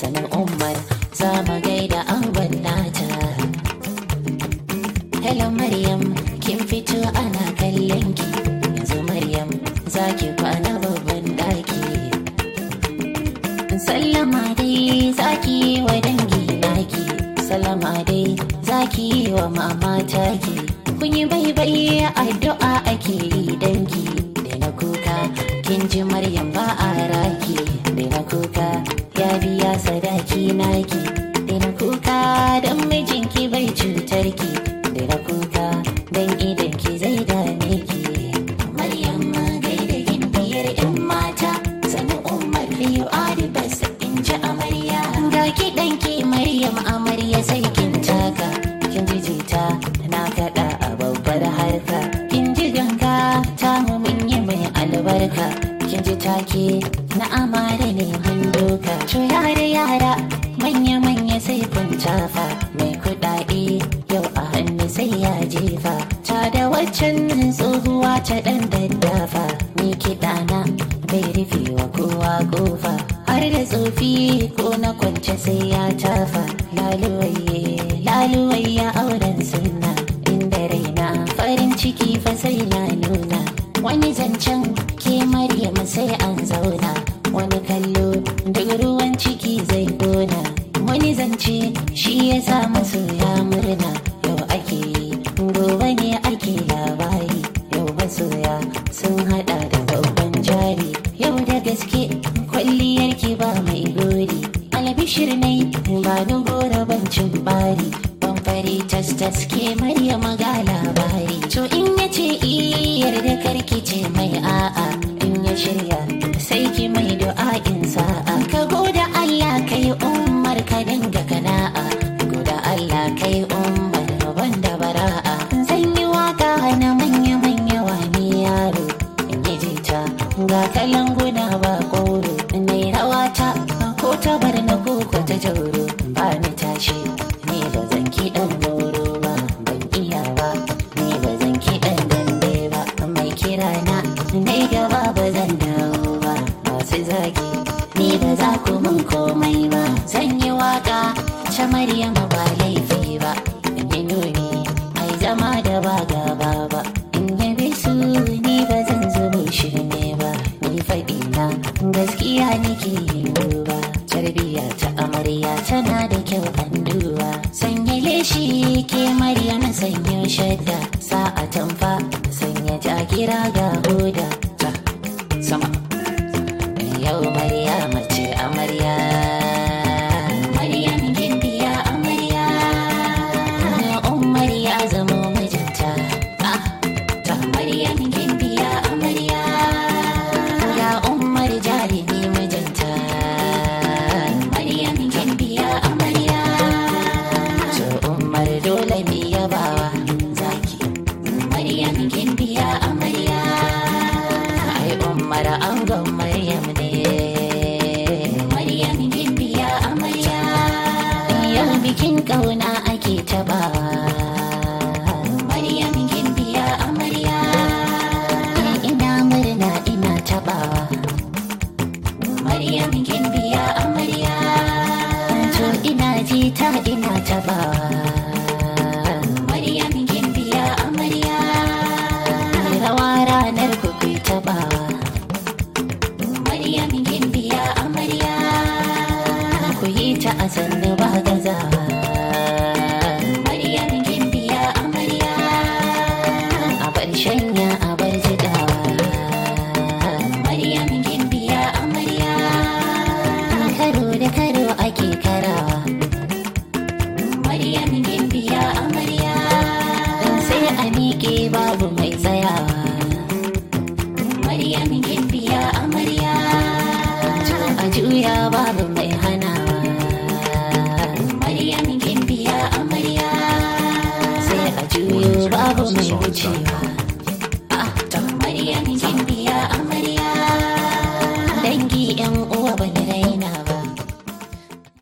sanin umar za mu gaida angon nata hello maryam kin fito ana kallon ki yanzu maryam za ki kwana babban daki sallama dai za ki yi wa dangi naki sallama dai za ki yi wa mama taki kun yi baibai addu'a ake yi dangi da na kuka kin ji maryam ba a raki da na kuka ya biya sadaki naki da na kuka don mijinki bai cutar ki da na kuka don idan ki zai dame ki maryam gaida gimbiyar yan mata sani umar biyu adibas in ji amarya ga kiɗanki maryam amarya sai kin taka kin ji jita na kaɗa a babbar harka kin ji ganga ta mu mun yi mai albarka kin ji take na amare ne mun doka to yara yara manya manya sai kun tafa mai kuɗaɗe yau a hannu sai ya jefa ta da waccan tsohuwa ta ɗan daddafa ni kiɗana bai rufe wa kowa kofa har da tsofi ko na kwance sai ya tafa laluwaye laluwaye auren sunna inda raina farin ciki fa sai na nuna wani zancen ke maryam sai an zauna wani kallo duk ruwan ciki zai gona wani zance shi ya sa masoya murna yau ake yi gobe ne ake labari yau masoya sun hada da babban jari yau da gaske kwalliyar ki ba mai gori albishir nai ba ni gora bancin bari ban fari tas tas ke maryama ga labari to in ya ce iyar da karki ce mai a'a in ya shirya sai ki mai du'a'in sa'a ka goda Allah kai umar ka dinga kana'a goda Allah kai umar banda bara'a zan yi waka na manya manya wani yaro in yi jita ga kalan guna ba koro nai rawata ko ta bar na koko ta jauro ba ni tashi ni ba zan kiɗan goro ba ban iya ba ni ba zan kiɗan dambe ba mai kira na nai gaba ba zan dawo ba masu zagi ni ba za ku mun komai ba zan yi waka ta maryama ba laifi ba in yi nuni ai zama da ba gaba ba in yabe su ni ba zan zubo shirme ba ni faɗi na gaskiya nake yin duba tarbiya ta amarya tana da kyau an duba sanya leshi ke maryam sanya shadda sa'a tamfa sanya jagira ga hoda ta sama yau maryam ce amarya maryam gimbiya amarya umar ya zama mijinta ah ta maryam gimbiya amarya ya umar jarumi mijinta maryam gimbiya amarya to umar dole mi yabawa zaki maryam gimbiya amarya ai umar angon maryam ne maryam gimbiya amarya yau bikin kauna ake tabawa maryam gimbiya amarya ina murna ina tabawa maryam gimbiya amarya to ina jita ina tabawa maryam gimbiya amarya rawa ranar kuku tabawa maryam gimbiya amarya ku yi ta a sannu ba gazawa maryam gimbiya amarya a bar shanya a bar jidawa maryam gimbiya amarya karo da karo ake karawa maryam gimbiya amarya sai a miƙe babu mai tsayawa maryam gimbiya amarya to a juya babu mai hanawa maryam gimbiya amarya sai a juyo babu mai wucewa